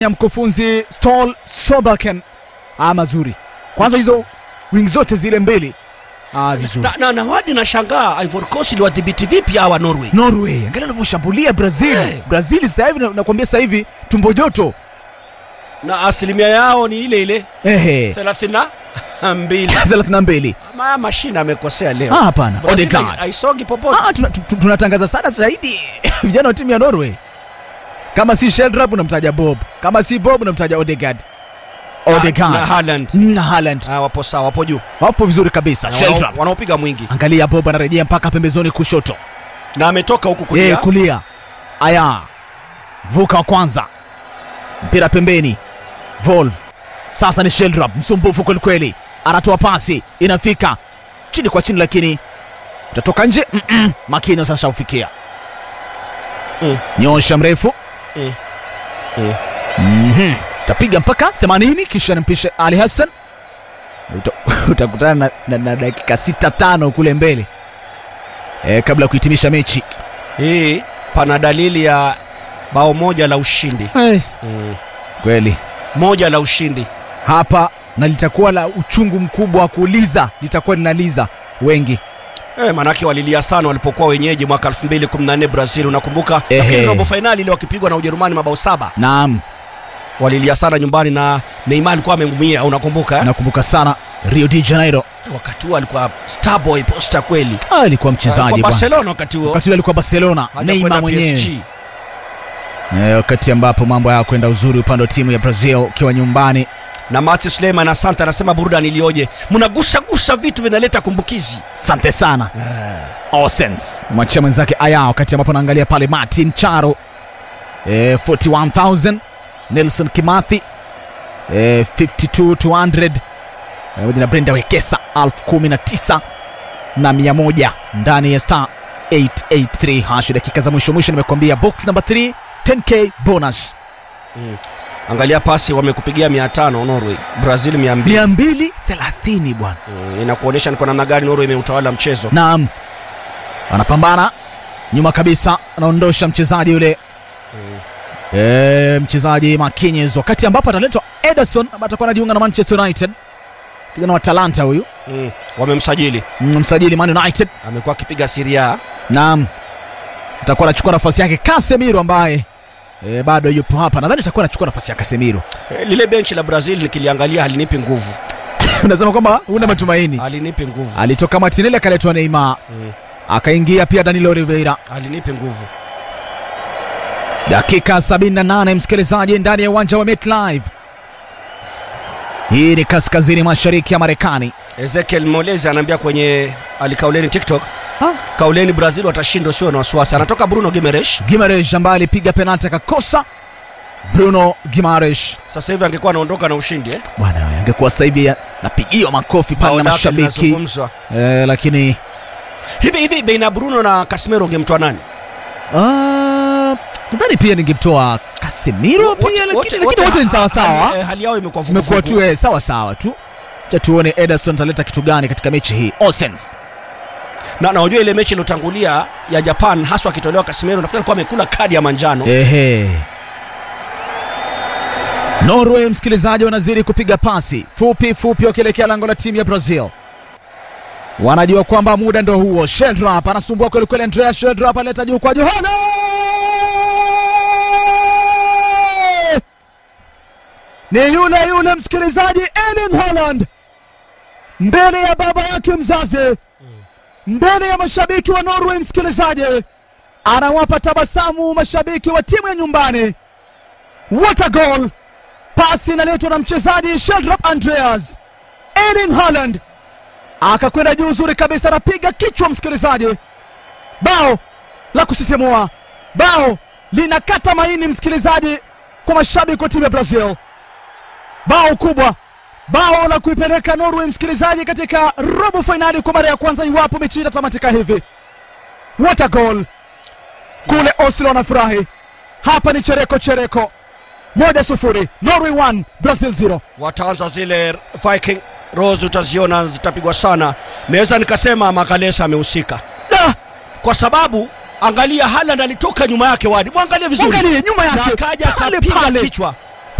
ya mkufunzi Ståle Solbakken. Ah, mazuri. Kwanza hizo wing zote zile mbili. Ah, vizuri. na, na, na wadi na shangaa Ivory Coast iliwadhibiti vipi hawa Norway Norway, angalia wanavyoshambulia Brazil. Eh. Brazil sasa hivi na- nakwambia sasa hivi tumbo joto. na asilimia yao ni ile ile Ehe. 32 32. Ma, mashine amekosea leo Ah, hapana. Brazil Odegaard. haisongi popote Ah, tuna- tu- tu- tunatangaza sana zaidi vijana wa timu ya Norway. Kama si Sheldrup unamtaja Bob, kama si Bob unamtaja Odegaard. na Odegaard Haaland na Haaland ah, wapo sawa wapo juu wapo vizuri kabisa. Na wanao- Sheldrup, wanaopiga mwingi angalia Bob anarejea mpaka pembezoni kushoto, na ametoka huku yeye kulia kulia. Aya, vuka wa kwanza, mpira pembeni, Volve sasa ni Sheldrup, msumbufu kwelikweli, anatoa pasi, inafika chini kwa chini, lakini utatoka nje. Mm-mm. Makino sasa ufikia Mm. nyosha mrefu Mm. Mm. Mhm. tapiga mpaka 80 kisha nimpishe Ali Hassan Uta, utakutana na, na, na dakika sita tano kule mbele e, kabla ya kuhitimisha mechi hii pana dalili ya bao moja la ushindi mm. kweli moja la ushindi hapa na litakuwa la uchungu mkubwa wa kuuliza litakuwa linaliza wengi Eh, manake walilia sana walipokuwa wenyeji mwaka 2014 Brazil unakumbuka Ehe. lakini robo fainali ile wakipigwa na Ujerumani mabao saba naam walilia sana nyumbani na Neymar alikuwa ameumia unakumbuka eh? nakumbuka sana Rio de Janeiro wakati huo alikuwa star boy posta kweli Ah, alikuwa Alikuwa mchezaji bwana Barcelona wakati huo wakati ule alikuwa Barcelona Hajakwenda Neymar mwenyewe PSG. e, wakati ambapo mambo hayakwenda uzuri upande wa timu ya Brazil ukiwa nyumbani na Mati Suleiman asante anasema burudani ilioje mnagusa gusa vitu vinaleta kumbukizi asante sana Osens mwachia mwenzake aya wakati ambapo naangalia pale Martin Charo e, 41000 Nelson Kimathi e, 52200 pamoja na Brenda Wekesa 1019 na 100 ndani ya star 883 hash dakika za mwisho mwisho nimekwambia box number 3 10k bonus angalia pasi wamekupigia 500 Norway Brazil 200 230 bwana mm, inakuonyesha ni kwa namna gani Norway imeutawala mchezo naam anapambana nyuma kabisa anaondosha mchezaji yule e, mchezaji Marquinhos wakati ambapo ataletwa Ederson ambaye atakuwa anajiunga na Manchester United kijana wa Talanta huyu mm, wamemsajili mm, msajili Man United amekuwa akipiga Serie naam atakuwa anachukua nafasi yake Casemiro ambaye e, bado yupo hapa nadhani atakuwa anachukua nafasi ya Casemiro Eh, lile benchi la Brazil nikiliangalia halinipi nguvu unasema kwamba huna matumaini halinipi nguvu alitoka Martinelli akaletwa Neymar mm, akaingia pia Danilo Oliveira halinipi nguvu dakika 78 msikilizaji ndani ya uwanja wa MetLife hii ni kaskazini mashariki ya Marekani Ezekiel Molezi anaambia kwenye alikauleni TikTok ah. kauleni Brazil watashinda usio na wasiwasi anatoka Bruno Gimenez Gimaresh ambaye alipiga penalti akakosa Bruno Gimaresh sasa hivi angekuwa anaondoka na ushindi eh? bwana we, angekuwa sasa hivi ya- napigiwa makofi pale Bao na lake mashabiki linazungumzwa. eh, lakini hivi hivi baina ya Bruno na Casemiro ungemtoa nani ah, nadhani pia ningemtoa Casemiro Wote- pia lakini wote- lakini wote wote ni ha- sawa sawa hali- eh, hali yao imekuwa imekuwa vuguvugu. tu eh, sawa sawa tu cha tuone Ederson taleta kitu gani katika mechi hii Osens na na unajua ile mechi iliyotangulia ya Japan haswa akitolewa Casemiro nafikiri alikuwa amekula kadi ya manjano Ehe. Norway msikilizaji, wanazidi kupiga pasi fupi fupi wakielekea lango la timu ya Brazil. Wanajua kwamba muda ndo huo. Sheldrop anasumbua kweli kweli, Andreas Sheldrop aleta juu kwa Johana, ni yule yule msikilizaji, Erling Haaland mbele ya baba yake mzazi, mbele ya mashabiki wa Norway msikilizaji anawapa tabasamu mashabiki wa timu ya nyumbani. What a goal! Pasi inaletwa na mchezaji Sheldrop Andreas. Erling Haaland akakwenda juu uzuri kabisa, anapiga kichwa msikilizaji. Bao la kusisimua, bao linakata maini msikilizaji, kwa mashabiki wa timu ya Brazil. Bao kubwa, bao la kuipeleka Norway msikilizaji katika robo fainali kwa mara ya kwanza, iwapo mechi hii itatamatika hivi. What a goal! kule Oslo wanafurahi. Hapa ni chereko chereko, moja sufuri, Norway 1 Brazil 0. wataanza zile Viking Rose utaziona zitapigwa sana naweza nikasema Magalesa amehusika Da, kwa sababu angalia Haaland alitoka nyuma yake wadi mwangalie vizuri Mwangalie nyuma na yake akaja pale akapiga pale, kichwa